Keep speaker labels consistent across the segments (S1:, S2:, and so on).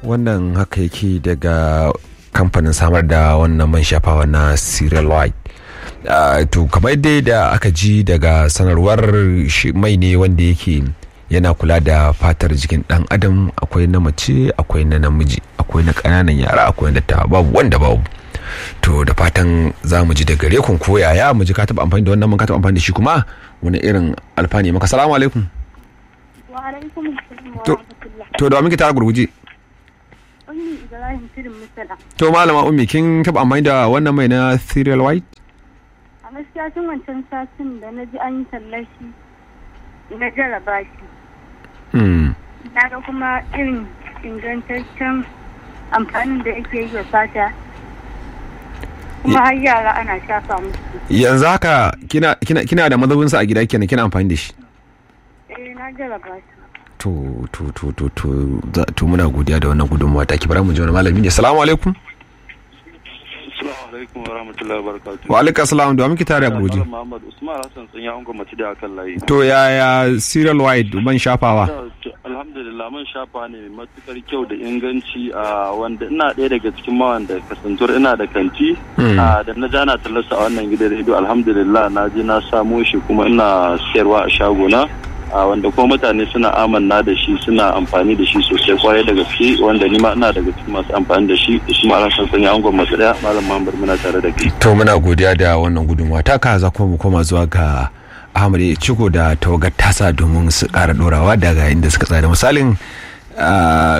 S1: wannan haka yake daga kamfanin samar da wannan man shafawa na cereal white Uh, to kamar dai da aka ji daga sanarwar mai ne wanda yake yana kula da fatar jikin dan adam akwai na mace akwai na namiji akwai na ƙananan yara akwai na ta babu wanda babu to da fatan za mu ji da gare kun ko yaya mu ji ka taɓa amfani da wannan man ka taɓa amfani da shi kuma wani irin alfani maka salamu alaikum
S2: wa alaikum assalam wa
S1: to
S2: rahmatullah
S1: to da wa muke tara gurguje
S2: ummi ibrahim tudun musala
S1: to malama ummi kin taɓa amfani da wannan mai na cereal white
S2: a gaskiya tun wancan satin da na ji an yi tallashi na jaraba shi
S1: mm.
S2: na ga kuma irin ingantaccen amfanin da ake yi wa fata kuma har yara ana shafa musu
S1: yanzu haka kina, kina, kina da mazauninsa a gida kenan kina amfani da shi
S2: eh na jaraba shi
S1: to to to to to za- to muna godiya da wannan gudunmawa ta ki bara mu ji wani malami ne assalamu alaikum
S3: Assalamu alaikum wa rahmatullahi wa barakatuhu.
S1: wa alaikum assalam da muke tare a gurguje
S3: Malam Muhammad Usman Hassan sun ya ungo mace da akan layi.
S1: to yaya cereal white man shafawa
S3: To, Alhamdulillah mun shafa ne mai matukar kyau da inganci a wanda ina ɗaya daga cikin mawan da kasantuwar ina da kanti
S1: Mm.
S3: a da na jana tallasa a wannan gidan rediyo alhamdulillah na je na samo shi kuma ina sayarwa a shagona a wanda kuma mutane suna amanna da shi suna amfani da shi sosai kwarai da gaske wanda ni ma ina daga cikin masu amfani da shi Usman Hassan sun ya ungo mace daya malam Muhammad muna tare da kai.
S1: to muna godiya da wannan gudunmawa ta ka za kuma mu koma zuwa ga Ahmad ya ciko da tawagar tasa domin su ƙara ɗorawa daga inda suka tsaya da misalin ah,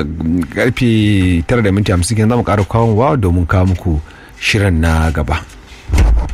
S1: karfe tara da minti hamsin kenan za mu ƙara kawo domin kawo muku shirin na gaba